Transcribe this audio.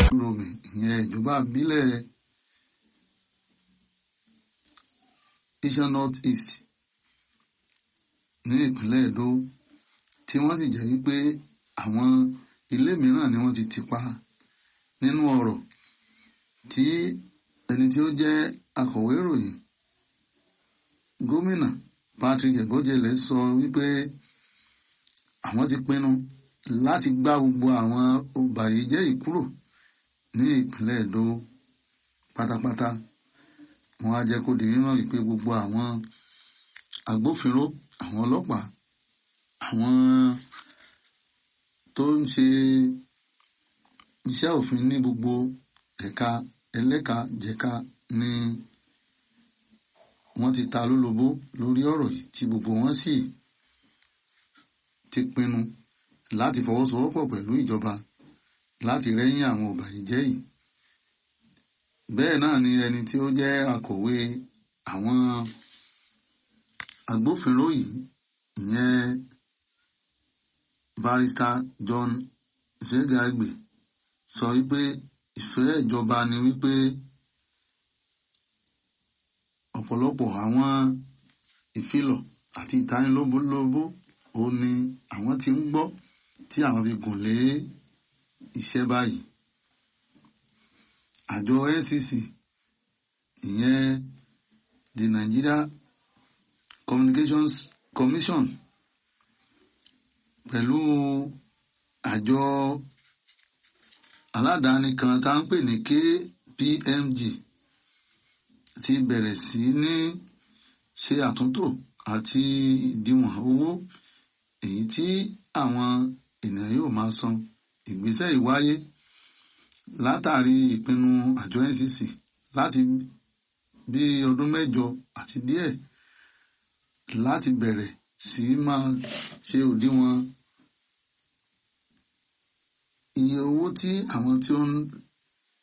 romi ìyẹn ìjọba ìbílẹ̀ Isan North East ní ìpínlẹ̀ Èdó tí wọ́n sì jẹ́ wípé àwọn ilé mìíràn ni wọ́n ti tì pa nínú ọ̀rọ̀ tí ẹni tí ó jẹ́ akọ̀wé ìròyìn gómìnà Patrick Ebojele sọ wípé àwọn ti pinnu láti gbá gbogbo àwọn ọbàyéjẹ́ yìí kúrò ní ìpínlẹ̀ Èdó pátápátá wọ́n á jẹ́ kó di mímọ̀ wípé gbogbo àwọn agbófinró àwọn ọlọ́pàá àwọn tó ń ṣe iṣẹ́ òfin ní gbogbo ẹ̀ka ẹlẹ́ka jẹ̀ka ni wọ́n ti ta lólobó lórí ọ̀rọ̀ yìí tí gbogbo wọn sì ti pinnu láti fọwọ́sowọ́pọ̀ pẹ̀lú ìjọba láti rẹ́yìn àwọn ọ̀bàyéjẹ́ yìí bẹ́ẹ̀ náà ni ẹni tí ó jẹ́ akọ̀wé àwọn agbófinró yìí ìyẹn barrister John Zegagbe sọ wípé ìfẹ́ ìjọba ni wípé ọ̀pọ̀lọpọ̀ àwọn ìfilọ̀ àti ìtanilóbólóbó ó ní àwọn tí ń gbọ́ tí àwọn fi gùn lé iṣẹ́ báyìí àjọ NCC ìyẹn the Nigeria Communications Commission pẹ̀lú àjọ aládàáni kan tá ń pè ní KPMG ti bẹ̀rẹ̀ sí ní ṣe àtúntò àti ìdíwọ̀n owó èyí tí àwọn ènìyàn yóò máa san ìgbésẹ̀ ìwáyé látàrí ìpinnu àjọ NCC láti bí ọdún mẹ́jọ àti díẹ̀ láti bẹ̀rẹ̀ sí máa ṣe òdiwọ̀n iye owó tí àwọn tí ó ń